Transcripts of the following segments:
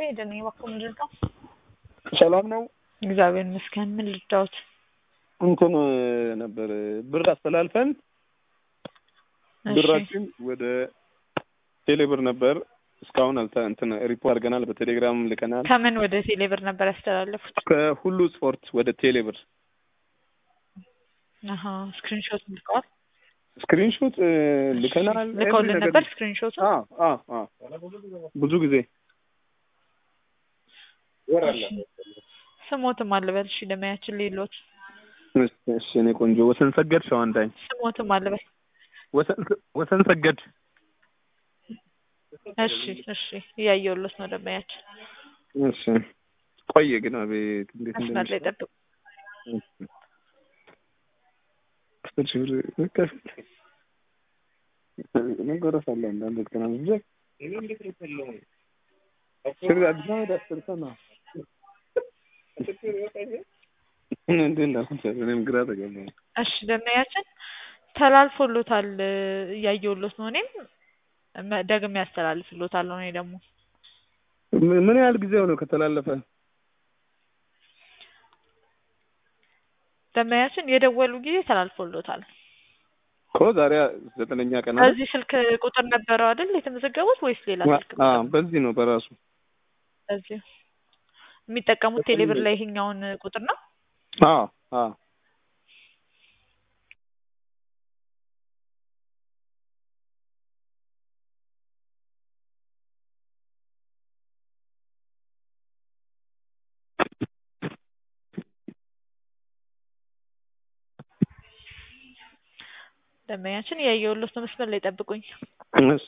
ሄደን እባክዎ ምን ልርዳው? ሰላም ነው። እግዚአብሔር ይመስገን። ምን ልርዳዎት? እንትን ነበር ብር አስተላልፈን እሺ፣ ብራችን ወደ ቴሌብር ነበር እስካሁን አልተ እንትን ሪፖርት አድርገናል። በቴሌግራም ልከናል። ከምን ወደ ቴሌብር ነበር ያስተላለፉት? ከሁሉ ስፖርት ወደ ቴሌብር አሀ ስክሪንሾት ልከዋል? ስክሪንሾት ልከናል። ልከውልን ኤቭሪ ነበር ነገር- ስክሪንሾቱ? አዎ አዎ አዎ ብዙ ጊዜ ስሞትም አልበል። እሺ ለማያችን ሌሎት እሺ፣ እሺ እኔ ቆንጆ ወሰን ሰገድ ሸዋንዳኝ ስሞትም አልበል። ወሰን ወሰን ሰገድ እሺ እሺ እያየሁሎት ነው ለማያችን። እሺ ቆየ ግን አቤት እንዴት መስመር ላይ እንደሚሻል ጠብቁ። አስር ሺህ ብር መከፈል መጎረስ አለ አንዳንድ ቀን ብቻ ስር አዲስ አበባ አስር ሰማ እንዴ እንዳልኩት እኔም ግራ ተገባኝ። እሺ ለማያችን ተላልፎሎታል እያየሁሎት ነው። እኔም መ- ደግሜ ያስተላልፍሎታለሁ። እኔ ደግሞ ምን- ምን ያህል ጊዜው ነው ከተላለፈ? ለማያችን የደወሉ ጊዜ ተላልፎሎታል። እኮ ዛሬ ዘጠነኛ ቀን አይደል? በዚህ ስልክ ቁጥር ነበረው አይደል የተመዘገቡት ወይስ ሌላ ስልክ ቁጥር? አዎ በዚህ ነው በራሱ በዚህ የሚጠቀሙት ቴሌብር ላይ ይሄኛውን ቁጥር ነው። አዎ አዎ ደንበኛችን እያየሁሎት ነው። መስመር ላይ ጠብቁኝ። እሺ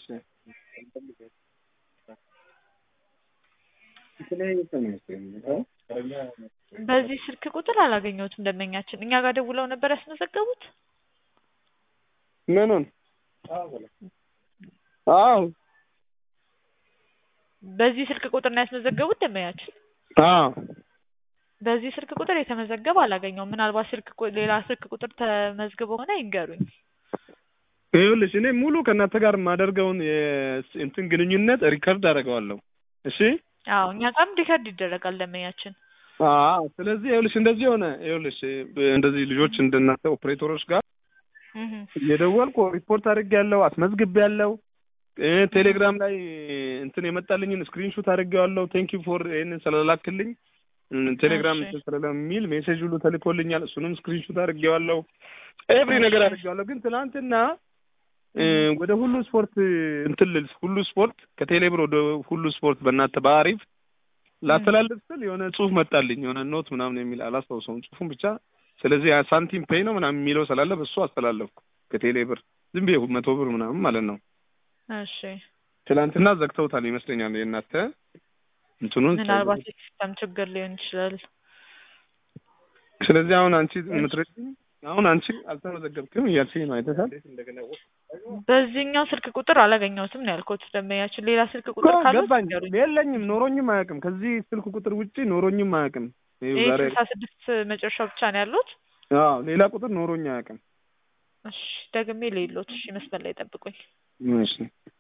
በዚህ ስልክ ቁጥር አላገኘሁትም። ደንበኛችን እኛ ጋር ደውለው ነበር ያስመዘገቡት። ምኑን? አዎ በዚህ ስልክ ቁጥር ነው ያስመዘገቡት ደንበኛችን። አዎ በዚህ ስልክ ቁጥር የተመዘገበ አላገኘውም። ምናልባት ስልክ ቁ- ሌላ ስልክ ቁጥር ተመዝግቦ ሆነ ይንገሩኝ። ይኸውልሽ እኔ ሙሉ ከእናንተ ጋር የማደርገውን የስ- እንትን ግንኙነት ሪከርድ አደርገዋለሁ። እሺ አዎ እኛ ጋርም ሪከርድ ይደረጋል ደንበኛችን። አዎ ስለዚህ ይኸውልሽ እንደዚህ ሆነ። ይኸውልሽ እንደዚህ ልጆች እንደናንተ ኦፕሬተሮች ጋር እህ እየደወልኩ ሪፖርት አድርጌያለሁ፣ አስመዝግቤያለሁ። እ ቴሌግራም ላይ እንትን የመጣልኝን ስክሪንሾት አድርጌዋለሁ። ቴንክ ዩ ፎር ይሄንን ስለላክልኝ እም፣ ቴሌግራም እሺ። እንትን ስለሚል ሜሴጅ ሁሉ ተልኮልኛል። እሱንም ስክሪንሾት አድርጌዋለሁ። ኤቭሪ ነገር እሺ። አድርጌዋለሁ። ግን ትናንትና እ፣ ወደ ሁሉ ስፖርት እንትን ልል ሁሉ ስፖርት ከቴሌብር ወደ ሁሉ ስፖርት በእናንተ በአሪፍ ላስተላልፍ ስል የሆነ ጽሁፍ መጣልኝ የሆነ ኖት ምናምን የሚል አላስታውሰውም ጽሁፉን ብቻ። ስለዚህ ያ ሳንቲም ፔይ ነው ምናምን የሚለው ስላለ በሱ አስተላለፍኩ ከቴሌብር ዝም ብዬ መቶ ብር ምናምን ማለት ነው። እሺ ትናንትና ዘግተውታል ይመስለኛል የእናንተ እንትኑን። ምናልባት የሲስተም ችግር ሊሆን ይችላል። ስለዚህ አሁን አንቺ የምትረጂኝ አሁን አንቺ አልተመዘገብክም እያልሽኝ ነው አይተሻል። በዚህኛው ስልክ ቁጥር አላገኘሁትም ነው ያልኩት። ደንበኛችን ሌላ ስልክ እኮ ቁጥር ካለ ገባኝ። የለኝም ኖሮኝም አያውቅም። ከዚህ ስልክ ቁጥር ውጪ ኖሮኝም አያውቅም። ይኸው ይህ ዛሬ ስልሳ ስድስት መጨረሻው ብቻ ነው ያሉት። አዎ ሌላ ቁጥር ኖሮኝ አያውቅም። እሺ ደግሜ ሌሎት። እሺ መስመር ላይ ጠብቁኝ። እሺ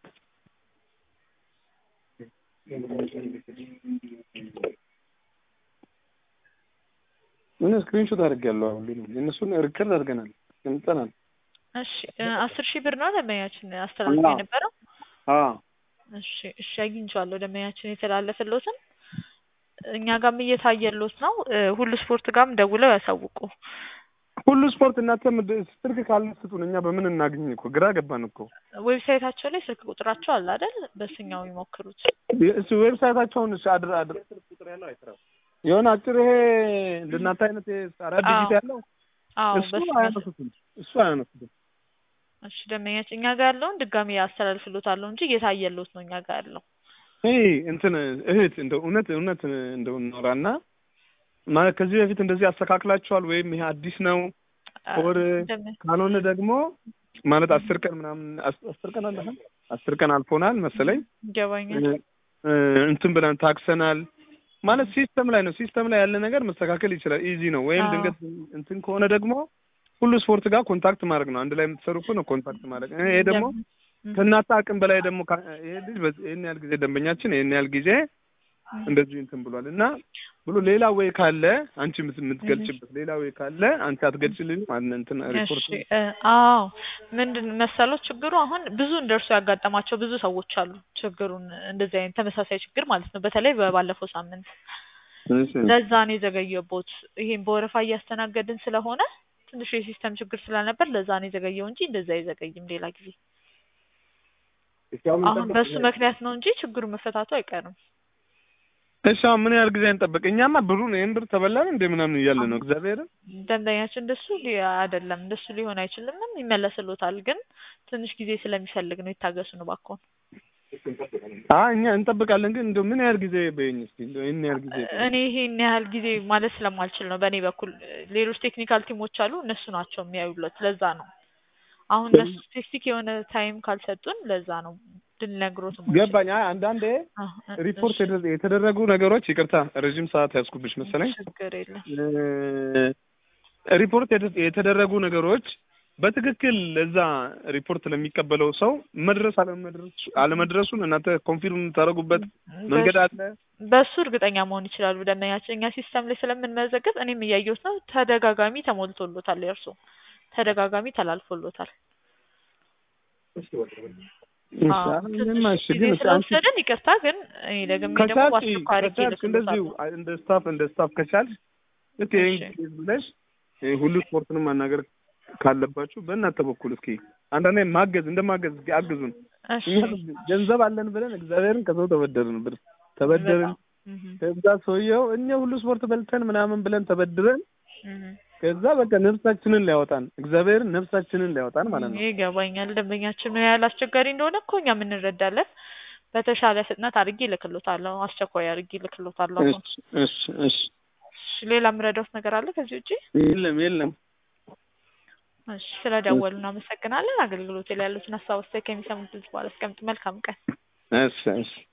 ምን ስክሪንሾት አድርጌያለሁ። አሁን ሁሉንም የእነሱን ሪከርድ አድርገናል ገምጠናል። እሺ እ፣ አስር ሺህ ብር ነው ደንበኛችን አስተላልፎ አዎ። የነበረው። አዎ እሺ እሺ አግኝቼዋለሁ። ደንበኛችን የተላለፈሎትን እኛ ጋርም እየታየሎት ነው። እ፣ ሁሉ ስፖርት ጋርም ደውለው ያሳውቁ። ሁሉ ስፖርት እናንተ ምድ- ስልክ ካለ ስጡን፣ እኛ በምን እናግኝ? እኮ ግራ ገባን እኮ። ዌብሳይታቸው ላይ ስልክ ቁጥራቸው አለ አይደል? በስኛው ይሞክሩት። እሱ ዌብሳይታቸውን እሺ አድር አድር የሆነ አጭር ይሄ እንደናንተ አይነት ይሄ አራት አዎ። ዲጂት ያለው አዎ እሱ በስኛው አያነሱትም። እሱ አያነሱትም። እሺ ደንበኛችን እኛ ጋር ያለውን ድጋሚ ያስተላልፍሎታለሁ እንጂ እየታየሎት ነው እኛ ጋር ያለው። ይሄ እንትን እህት እንደው እውነት እውነት እንደው እናውራና ማለት ከዚህ በፊት እንደዚህ አስተካክላችኋል ወይም ይሄ አዲስ ነው ወር ደንበ- ካልሆነ ደግሞ ማለት አስር ቀን ምናምን አስ- አስር ቀን አለ አስር ቀን አልፎናል መሰለኝ ይገባኛል። እ፣ እንትን ብለን ታክሰናል ማለት ሲስተም ላይ ነው። ሲስተም ላይ ያለ ነገር መስተካከል ይችላል። ኢዚ ነው። ወይም አዎ። ድንገት እንትን ከሆነ ደግሞ ሁሉ ስፖርት ጋር ኮንታክት ማድረግ ነው። አንድ ላይ የምትሰሩ እኮ ነው ኮንታክት ማድረግ። ይሄ ደግሞ ደም- ከእናንተ አቅም በላይ ደግሞ ካ- ይሄ ልጅ በዚህ- ይሄን ያህል ጊዜ ደንበኛችን ይሄን ያህል ጊዜ እንደዚህ እንትን ብሏል እና ብሎ ሌላ ወይ ካለ አንቺ የምት- የምትገልጭበት ሌላ ወይ ካለ አንቺ አትገልጭልኝም? አን እንትን ሪፖርት እሺ እ አዎ ምንድን መሰለው ችግሩ አሁን ብዙ እንደርሱ ያጋጠማቸው ብዙ ሰዎች አሉ። ችግሩን እንደዚህ አይነት ተመሳሳይ ችግር ማለት ነው። በተለይ በባለፈው ሳምንት እሺ ለዛ ነው የዘገየቦት። ይሄን በወረፋ እያስተናገድን ስለሆነ ትንሽ የሲስተም ችግር ስለነበር ለዛ ነው የዘገየው እንጂ እንደዛ አይዘገይም ሌላ ጊዜ። አሁን በሱ ምክንያት ነው እንጂ ችግሩ መፈታቱ አይቀርም። እሺ አሁን ምን ያህል ጊዜ እንጠብቅ? እኛማ ብሩን ይህን ብር ተበላን እንደ ምናምን እያለ ነው እግዚአብሔርን ደንበኛችን እንደሱ ሊ- አይደለም እንደሱ ሊሆን አይችልምም ይመለስሎታል። ግን ትንሽ ጊዜ ስለሚፈልግ ነው ይታገሱ ነው እባክዎን። አይ እኛ እንጠብቃለን፣ ግን እንደው ምን ያህል ጊዜ በይኝ እስኪ እንደው ይህን ያህል ጊዜ በይኝ። እኔ ይሄን ያህል ጊዜ ማለት ስለማልችል ነው በእኔ በኩል። ሌሎች ቴክኒካል ቲሞች አሉ እነሱ ናቸው የሚያዩለት። ለዛ ነው አሁን እነሱ ስፔሲፊክ የሆነ ታይም ካልሰጡን ለዛ ነው ልንነግሮት የማንችለው። ገባኝ። አይ አንዳንዴ አ- አ- ሪፖርት እሺ፣ የደ- የተደረጉ ነገሮች ይቅርታ ረዥም ሰዓት ያዝኩብሽ መሰለኝ። ችግር የለም። እ፣ ሪፖርት የተ- የተደረጉ ነገሮች በትክክል ለዛ ሪፖርት ለሚቀበለው ሰው መድረስ አለመድረሱ አለመድረሱን እናንተ ኮንፊርም የምታደርጉበት መንገድ አለ? በሱ እርግጠኛ መሆን ይችላሉ ደንበኛችን። እኛ ሲስተም ላይ ስለምንመዘገብ እኔም እያየሁት ነው። ተደጋጋሚ ተሞልቶሎታል፣ የእርሱ ተደጋጋሚ ተላልፎሎታል። እሺ፣ አዎ፣ አሁን ትንሽ ምንም እሺ፣ ጊዜ ግን እስኪ አንቺ ስለወሰደን ይቅርታ። ግን እኔ ደግሞ ደግሞ ከቻልሽ በአስቸኳይ አድርጌ ከቻልሽ እንደዚሁ እልክልዎታለሁ። እንደ ስታፍ እንደ ስታፍ ከቻልሽ ልክ ይሄን እሺ። ኬዝ ብለሽ ይሄ ሁሉ ስፖርትንም ማናገር ካለባችሁ በእናንተ በኩል እስኪ አንዳንዴ ማገዝ እንደማገዝ እስኪ አግዙን። እሺ እኛ ገንዘብ አለን ብለን እግዚአብሔርን ከሰው ተበደርን ብር ተበደርን። በጣም እህ ከዛ ሰውየው እኛ ሁሉ ስፖርት በልተን ምናምን ብለን ተበድረን እህ ከዛ በቃ ነፍሳችንን ሊያወጣን እግዚአብሔርን ነፍሳችንን ሊያወጣን ማለት ነው። ይገባኛል። ደንበኛችን ምን ያህል አስቸጋሪ እንደሆነ እኮ እኛም እንረዳለን። በተሻለ ፍጥነት አድርጌ እልክልዎታለሁ። አስቸኳይ አድርጌ እልክልዎታለሁ። አሁን እሺ እሺ እሺ እሺ፣ ሌላ የምረዳዎት ነገር አለ ከዚህ ውጪ? የለም የለም። እሺ፣ ስለደወሉ እናመሰግናለን። አገልግሎት ላይ ያሉትን ሀሳብ አስተያየት ከሚሰሙት ህዝብ በኋላ አስቀምጡ። መልካም ቀን። እሺ እሺ